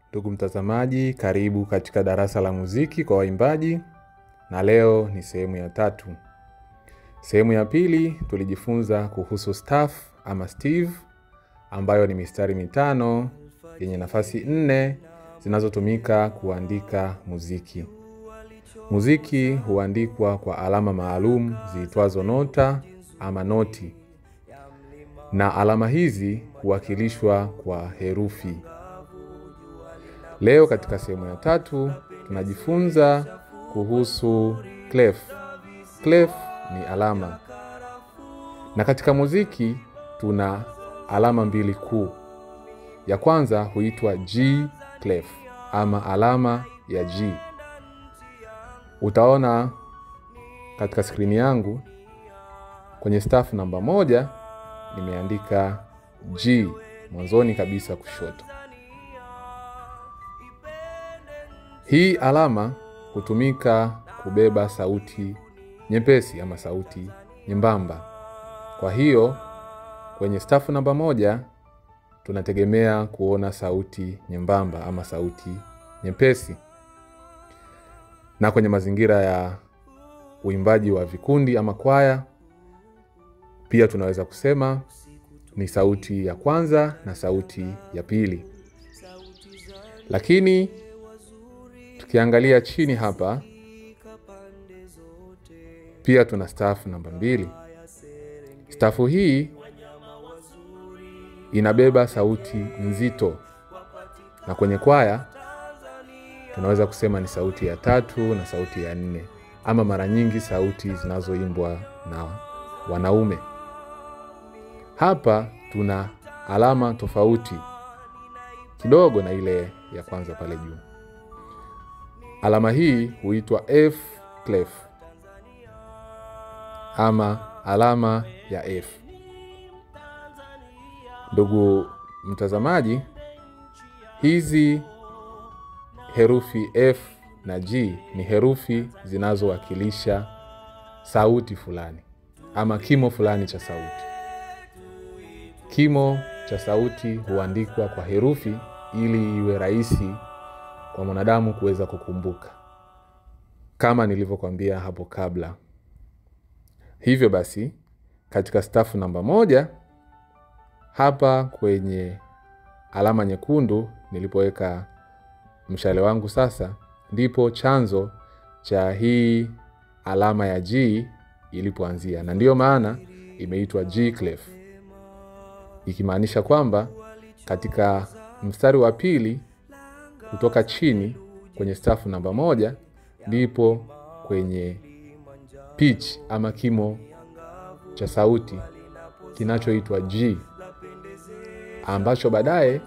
Ndugu mtazamaji, karibu katika darasa la muziki kwa waimbaji, na leo ni sehemu ya tatu. Sehemu ya pili tulijifunza kuhusu staff ama steve, ambayo ni mistari mitano yenye nafasi nne zinazotumika kuandika muziki. Muziki huandikwa kwa alama maalum ziitwazo nota ama noti, na alama hizi huwakilishwa kwa herufi. Leo katika sehemu ya tatu tunajifunza kuhusu clef. Clef ni alama, na katika muziki tuna alama mbili kuu. Ya kwanza huitwa G clef ama alama ya G. Utaona katika skrini yangu kwenye staff namba moja nimeandika G mwanzoni kabisa kushoto. Hii alama hutumika kubeba sauti nyepesi ama sauti nyembamba. Kwa hiyo kwenye staff namba moja tunategemea kuona sauti nyembamba ama sauti nyepesi, na kwenye mazingira ya uimbaji wa vikundi ama kwaya pia tunaweza kusema ni sauti ya kwanza na sauti ya pili. Lakini tukiangalia chini hapa pia tuna staff namba mbili. Stafu hii inabeba sauti nzito, na kwenye kwaya tunaweza kusema ni sauti ya tatu na sauti ya nne, ama mara nyingi sauti zinazoimbwa na wanaume. Hapa tuna alama tofauti kidogo na ile ya kwanza pale juu. Alama hii huitwa F clef ama alama ya F. Ndugu mtazamaji, hizi herufi F na G ni herufi zinazowakilisha sauti fulani ama kimo fulani cha sauti. Kimo cha sauti huandikwa kwa herufi ili iwe rahisi kwa mwanadamu kuweza kukumbuka, kama nilivyokuambia hapo kabla. Hivyo basi, katika stafu namba moja hapa kwenye alama nyekundu nilipoweka mshale wangu sasa, ndipo chanzo cha hii alama ya G ilipoanzia, na ndiyo maana imeitwa G clef, ikimaanisha kwamba katika mstari wa pili kutoka chini kwenye stafu namba moja ndipo kwenye pitch ama kimo cha sauti kinachoitwa G ambacho baadaye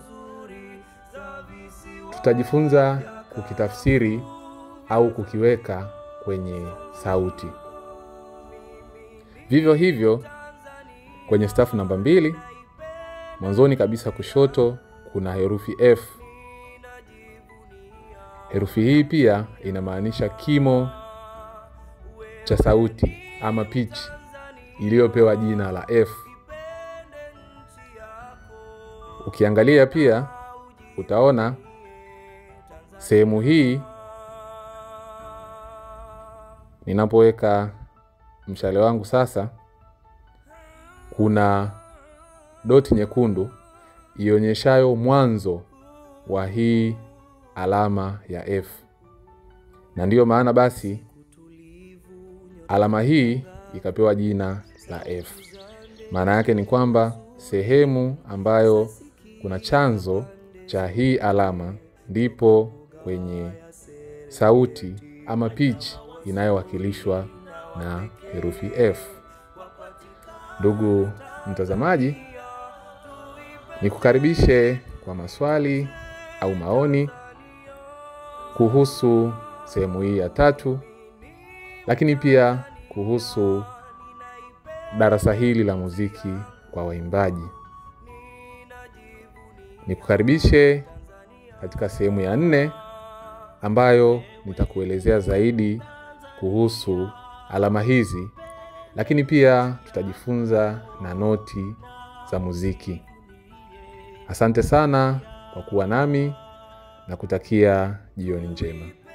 tutajifunza kukitafsiri au kukiweka kwenye sauti. Vivyo hivyo kwenye stafu namba mbili mwanzoni kabisa kushoto kuna herufi F. Herufi hii pia inamaanisha kimo cha sauti ama pitch iliyopewa jina la F. Ukiangalia pia utaona sehemu hii ninapoweka mshale wangu sasa, kuna doti nyekundu ionyeshayo mwanzo wa hii alama ya F, na ndiyo maana basi alama hii ikapewa jina la F. Maana yake ni kwamba sehemu ambayo kuna chanzo cha hii alama ndipo kwenye sauti ama pitch inayowakilishwa na herufi F. Ndugu mtazamaji, nikukaribishe kwa maswali au maoni kuhusu sehemu hii ya tatu, lakini pia kuhusu darasa hili la muziki kwa waimbaji. Nikukaribishe katika sehemu ya nne ambayo nitakuelezea zaidi kuhusu alama hizi, lakini pia tutajifunza na noti za muziki. Asante sana kwa kuwa nami na kutakia jioni njema.